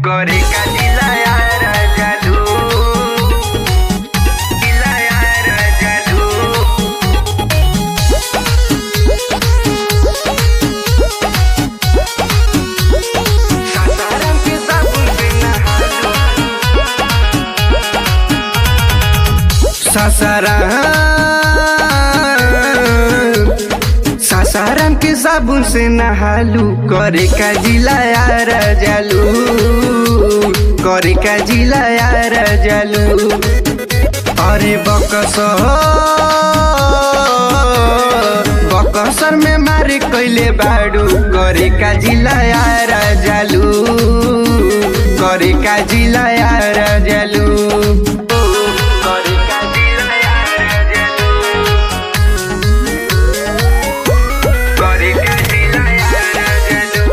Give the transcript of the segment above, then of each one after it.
करे का दिला यार जादू दिला यार जादू सासाराम के साबुन से नहालू सासाराम सासाराम के साबुन से नहालू करे का जिला यार जालू करे का जिला यार जालू अरे बकसर बकसर में मारे कैले बाडू करे का जिला यार जालू करे का जिला यार जालू करे का जिला यार जालू करे का जिला यार जालू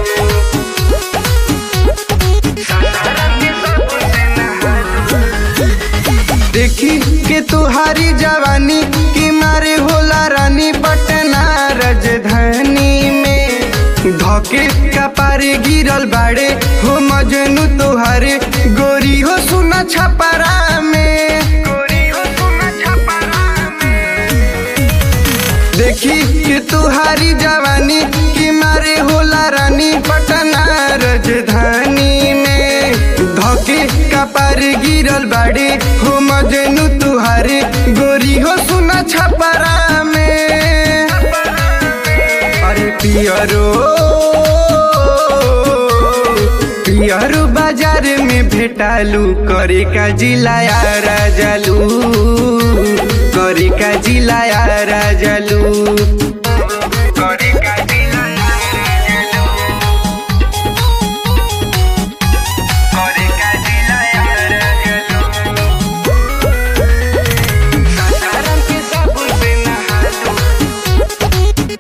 सासाराम के साबुन से नहालू देखी के तुहारी जवानी की मारे होला रानी पटना राजधानी में धके कपारे गिरल बाड़े हो मजनू तुहारे गोरी हो सुना छपरा में गोरी हो सुना छपरा में देखी कि तुहारी जवानी की मारे होला रानी पटना राजधानी में धके कपार गिरल बाड़े हो मजनू तुहारे गोरी हो सुना छपरा में अरे पियरो पियरो बाजार में भेटालू करे का जिला यार जालू करे का जिला यार जालू करे का जिला यार जालू करे का जिला यार जालू सासाराम के साबुन से नहालू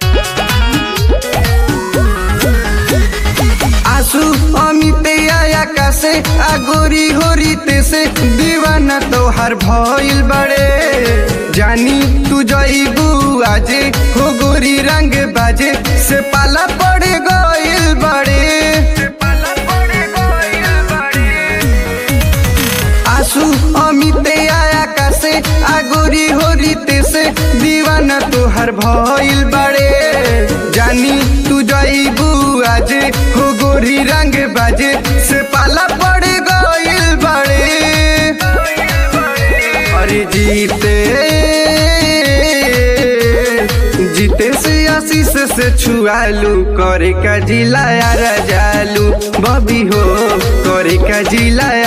आंसू अमित आया कासे आगोरी होरीते से दीवाना तोहार भइल बड़े जानी तू जइबू आजे हो गोरी रंग बाजे से पाला पड़ गइल बड़े से पाला पड़ गइल बड़े आंसू अमित आया कासे आगोरी होरीते से दीवाना तोहर भइल बड़े जानी तू जइबू आज हो गोरी रंग बाजे से पाला पड़ गइल बड़े अरे जीते जीते से आशीष से छुआलू करे का जिला यार जालू बबी हो करे का जिला